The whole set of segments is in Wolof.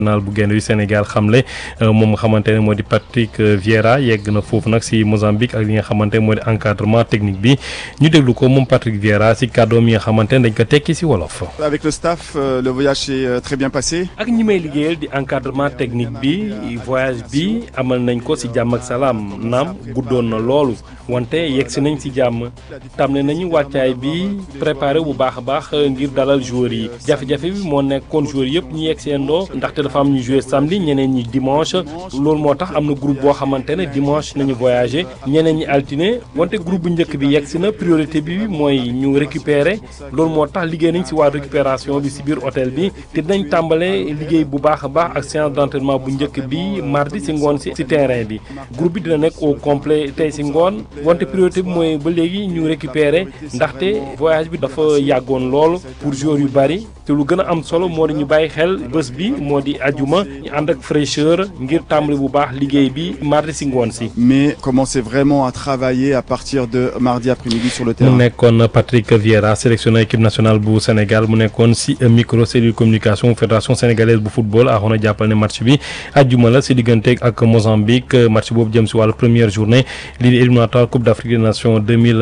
national bu gaynde yu Sénégal xamle moom nga xamante ne moo di Patrick Vieira yegg na foofu nag si Mozambique ak li nga xamante ne moo di encadrement technique bi ñu déglu ko moom Patrick Vieira si kàddoom yi nga xamante ne dañ ko tekki si wolof. Avec le staff, euh, le voyage s'est euh, très bien passé. ak ñi may liggéeyal di encadrement technique bi voyage bi amal nañ ko si jàmm ak salaam naam guddoon na loolu wante yegg si nañ si jàmm tàmmale nañu wàccaay bi préparé bu baax a baax ngir dalal joueurs yi jafe-jafe bi moo nekkoon joueurs yëpp ñu yegg seen ndoo ndaxte dafa am ñu joué samedi ñeneen ñi dimanche loolu moo tax am na groupe boo xamante ne dimanche nañu voyagé ñeneen ñi altine wante groupe bu njëkk bi yegg si na priorité bi mooy ñu récupérer loolu moo tax liggéey nañ si waa récupération bi si biir hôtel bi te dinañ tàmbale liggéey bu baax a baax ak séance d'entraînement bu njëkk bi mardi si ngoon si si terrain bi groupe bi dina nekk au complet tey si ngoon wante priorité bi mooy ba léegi ñu récupérer ndaxte voyage bi dafa yàggoon lool pour joueurs yu bari te lu gën a am solo moo di ñu bàyyi xel bés bi moo di ajuma ñu ànd ak fraîcheur ngir tàmbali bu baax liggéey bi mardi si ngoon si. Mais commencer vraiment à travailler à partir de mardi après-midi sur le terrain. mu nekkoon Patrick Vieira sélectionneur équipe nationale bu Sénégal mu nekkoon si micro cellule communication fédération sénégalaise bu football axoon a jàppal ne match bi ajjuma la si digganteeg ak Mozambique match boobu jëm si wàllu première journée lii di éliminatoire coupe d'Afrique des nations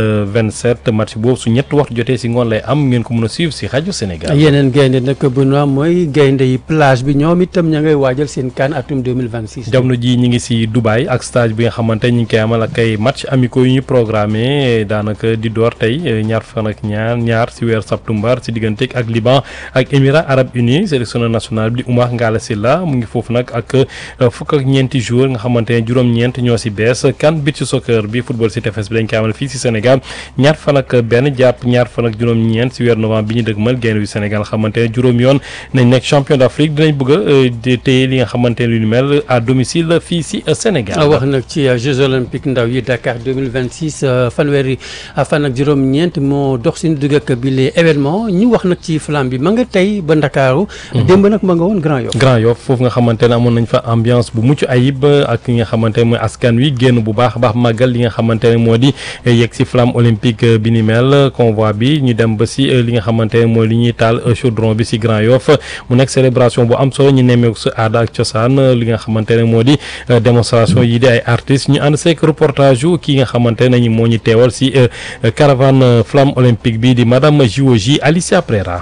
2027 match boobu su ñett waxtu jotee si ngoon lay am ngeen ko mën a suivre si rajo Sénégal. yeneen gaynde nag Benoît mooy gaynde yi plage bi ñoom itam ña ngay waajal seen CAN atum 2026. jamono ji ñi ngi si Dubaï ak stage bi nga xamante ñi ngi koy amal ak ay match amicaux yu ñu programmé daanaka di door tey ñaar fan ak ñaar ñaar si weer septembre si digganteeg ak Liban ak Émirats arabes unis sélectionneur national bi di Oumar Ngalla Sylla mu ngi foofu nag ak fukk ak ñeenti joueurs nga xamante ne juróom-ñeent ñoo si bees CAN beach soccer bi football si tefes bi dañ koy amal fii si Sénégal ñaar fan ak benn jàpp ñaar fan ak juróom-ñeent si weer novembre bi ñu dëgmal gaynde yu Sénégal xamante ne juróom yoon nañ nekk champion d'Afrique dinañ bëgg a téye li nga xamante ne lu ni mel à domicile fii si Sénégal. wax nag ci Jeux olympiques ndaw yi Dakar 2026 fanweeri fan ak juróom-ñeent moo dox suñu dugg ak bi les événements ñu wax nag ci flamme bi ma nga tey ba Ndakaaru. démb nag ma nga woon Grand Yoff. Grand Yoff foofu nga xamante ne amoon nañ fa ambiance bu mucc ayib ak li nga xamante ne mooy askan wi génn bu baax a baax màggal li nga xamante ne moo di yegg si flamme olympique bi ni mel convoi bi ñu dem ba si li nga xamante ne mooy li ñuy taal chaudron bi si Grand Yoff mu nekk célébration bu am solo ñu nemmeeku sa aada ak cosaan li nga xamante ne moo di démonstration yi di ay artistes ñu ànd seek reportage yu kii nga xamante ne moo ñu teewal si caravane flamme olympique bi di madame JOJ Alicia Prera.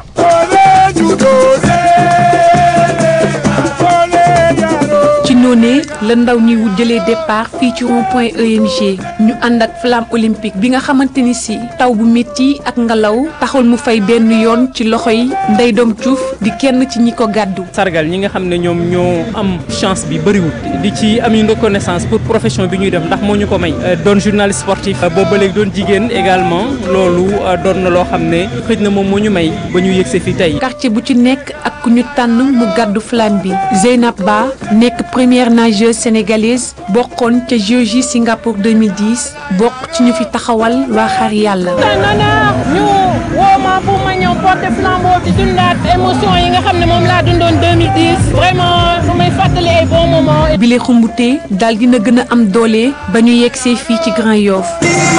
ci noonee la ndaw ñi wu jëlee départ fii ci rond point EMG ñu ànd ak flamme olympique bi nga xamante ni si taw bu métti ak ngelaw taxul mu fay benn yoon ci loxo yi Ndeye Dom Diouf di kenn ci ñi ko gàddu. sargal ñi nga xam ne ñoom ñoo am chance bi bëriwul di ci am une reconnaissance pour profession bi ñuy def ndax moo ñu ko may doon journaliste sportif boobu ba léegi doon jigéen également loolu doon na loo xam ne xëj na moom moo ñu may ba ñu yëgsee fii tey. quartier bu ci nekk ak ku ñu tànn mu gàddu flamme bi Zeynab Ba nekk première nageuse sénégalaise bokkoon ca JOJ Singapour 2010 bokk ci ñu fi taxawal waa xar yàlla. ñu woo ma pour ma ñëw porter flambeau di dundaat émotion yi nga xam ne moom laa dundoon 2010 vraiment su may fàttali ay bons moments. bile xumbute daal dina gën a am doole ba ñu yegsee fii ci Grand Yoff